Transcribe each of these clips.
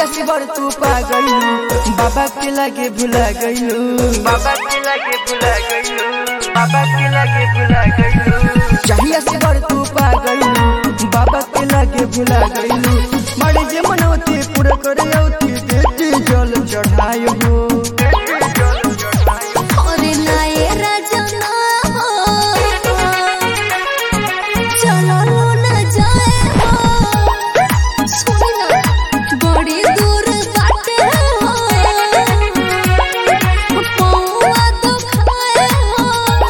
चाहिए से बड़ तू पा गइलू बाबा के लगे भुला गइलू बाबा के लगे भुला गइलू बाबा के लगे भुला गइलू चाहिए से बड़ तू पा गइलू बाबा के लगे भुला गइलू मरे जे मनौती पूरा करे औती देती जल चढ़ायो हो अरे नाये राजना हो चलो लो न जाए हो सुनी ना बड़ी दूर बाटे हो पौआ तो खाए हो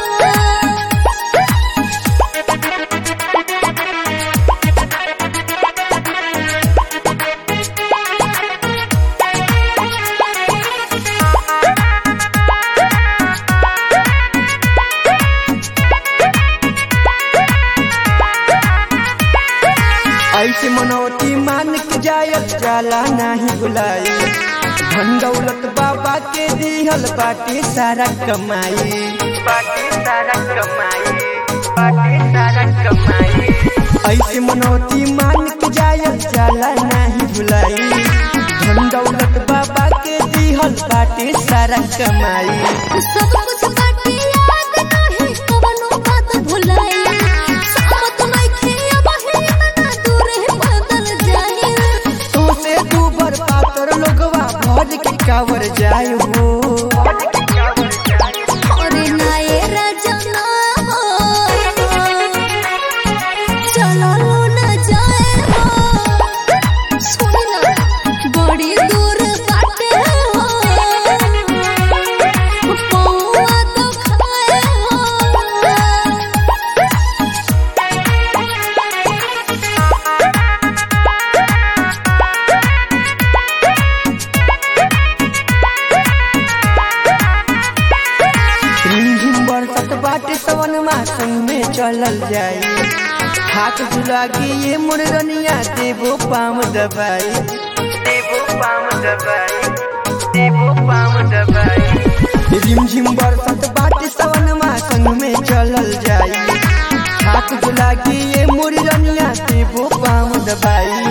ऐसे मनौती मान के जायत जाला नाही बुलाई धन दौलत बाबा के दिहल बाटे सारा कमाई बाकी सारा कमाई बाकी सारा कमाई ऐसे मनौती मान के जायत जाला नाही भुलाई धन दौलत बाबा के दिहल बाटे सारा कमाई सब कुछ बाटे याद नाही कवनो बात भुलाई सामत नइखे अब ही इतना दूर है बदल जाए तो से दू बर पातर लोगवा भज के कावर जाय हो अरे नाये राजना हो चलो लो न जाए हो सुनी ना बड़ी दूर बाटे हो पौआ तो खाए हो रिमझिम बरसत बाटे सवन मासन में चलल जाई हाथ झुला के ये मुरनिया देवो पाम दबाई देवो पाम दबाई देवो पाम दबाई रिमझिम बरसत बाटे सवन मासन में चलल जाई हाथ झुला के ये मुरनिया देवो पाम दबाई